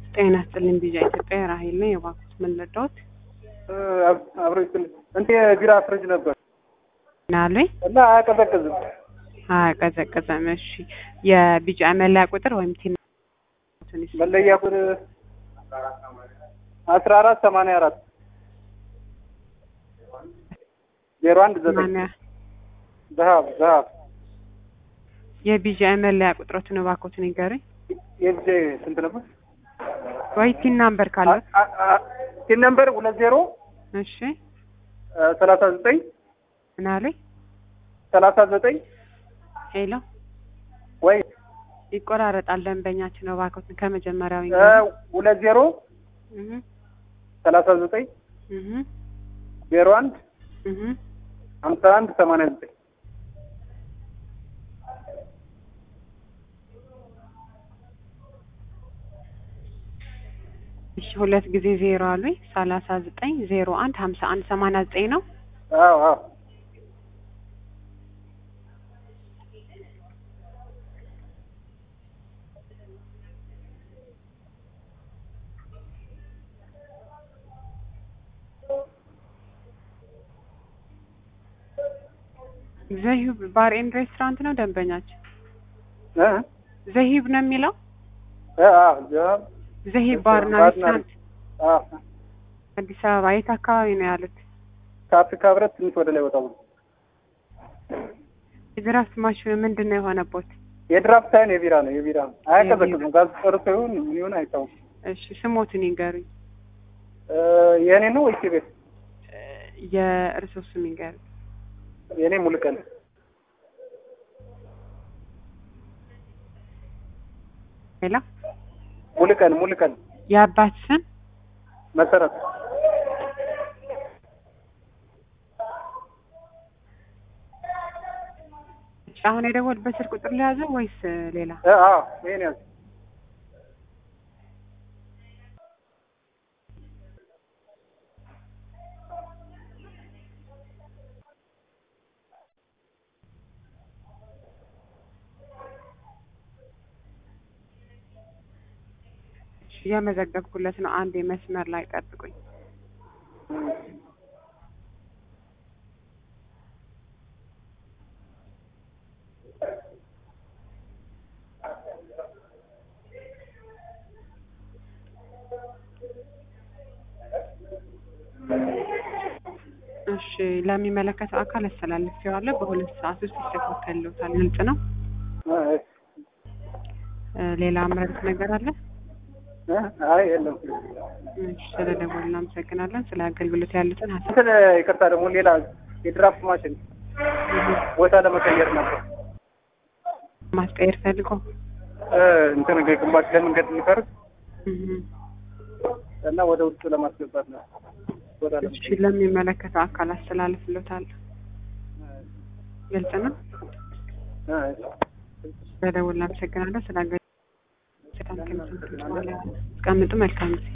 ጤና ይስጥልኝ ቢጃ ኢትዮጵያ ራሄል ነኝ። የባኩት ምን ልርዳዎት? አብሮ ይስጥልኝ። እንትን የቢራ ፍሪጅ ነበር ናሉኝ እና አያቀዘቅዝም። አያቀዘቅዘም። እሺ የቢጫ መለያ ቁጥር ወይም ቲን መለያ ቁጥር አስራ አራት ሰማንያ አራት ዜሮ አንድ ዘጠኝ ማንያ ዘሀብ ዘሀብ የቢጃ መለያ ቁጥሮትን እባክዎትን ይንገሩኝ። የጊዜ ስንት ነበር? ወይ ቲን ናምበር ካለ ሲን ነምበር ሁለት ዜሮ እሺ ሰላሳ ዘጠኝ ምናሉኝ? ሰላሳ ዘጠኝ ሄሎ ወይ ይቆራረጣል ደንበኛችን እባክዎትን ከመጀመሪያው እ ይንገሩኝ። ሁለት ዜሮ እህ ሰላሳ ዘጠኝ እህ ዜሮ አንድ እህ ሀምሳ አንድ ሰማንያ ዘጠኝ እሺ ሁለት ጊዜ ዜሮ አሉኝ። ሰላሳ ዘጠኝ ዜሮ አንድ ሀምሳ አንድ ሰማንያ ዘጠኝ ነው። አዎ አዎ ዘሂብ ባር ኤንድ ሬስቶራንት ነው ደንበኛችን። እ ዘሂብ ነው የሚለው እ አዎ ዘሀብ ዘሂብ ባርና ባርና ሬስቶራንት አዎ አዲስ አበባ የት አካባቢ ነው ያሉት? ከአፍሪካ ህብረት ትንሽ ወደ ላይ ወጣ ብሎ የድራፍት ማሽኑ ምንድን ነው የሆነቦት? የድራፍት ሳይሆን የቢራ ነው የቢራ ነው። አያቀዘቅዝም። ጋዝ ጨርሶ ይሁን ምን ይሁን አይታወቅም። እሺ ስሞትን ይንገሩኝ። እ የእኔ ነው ወይስ የቤት? የእርስዎ ስም ይንገሩኝ። የእኔ ሙሉቀን ሌላ ሙሉቀን ሙሉቀን የአባት ስም መሰረት እሺ፣ አሁን የደወልበት ስልክ ቁጥር ለያዘው ወይስ ሌላ? እ አዎ ይሄን ያዝ እሺ፣ እየመዘገብኩለት ነው። አንድ የመስመር ላይ ጠብቁኝ። እሺ ለሚመለከተው አካል አስተላልፌዋለሁ። በሁለት ሰዓት ውስጥ ይስተካከልልዎታል። ግልጽ ነው። እ እ ሌላ አምረሩት ነገር አለ? እ አይ የለም። እሺ ስለደወሉ እናመሰግናለን። ስለ አገልግሎት ያሉትን ሀሳብ እንትን ይቅርታ ደግሞ ሌላ የድራፍት ማሽን ቦታ ለመቀየር ነበር ማስቀየር ፈልጎ እ እንትን ግንባታ ለመንገድ የሚፈርስ እህ እና ወደ ውስጥ ለማስገባት ነው ቦታ እሺ ለመቀየር ለሚመለከተው አካል አስተላልፍልዎታለሁ። ግልጽ ነው። እ ስለደወሉ እናመሰግናለን። ስለ አገልግሎት አስቀምጡ። መልካም ጊዜ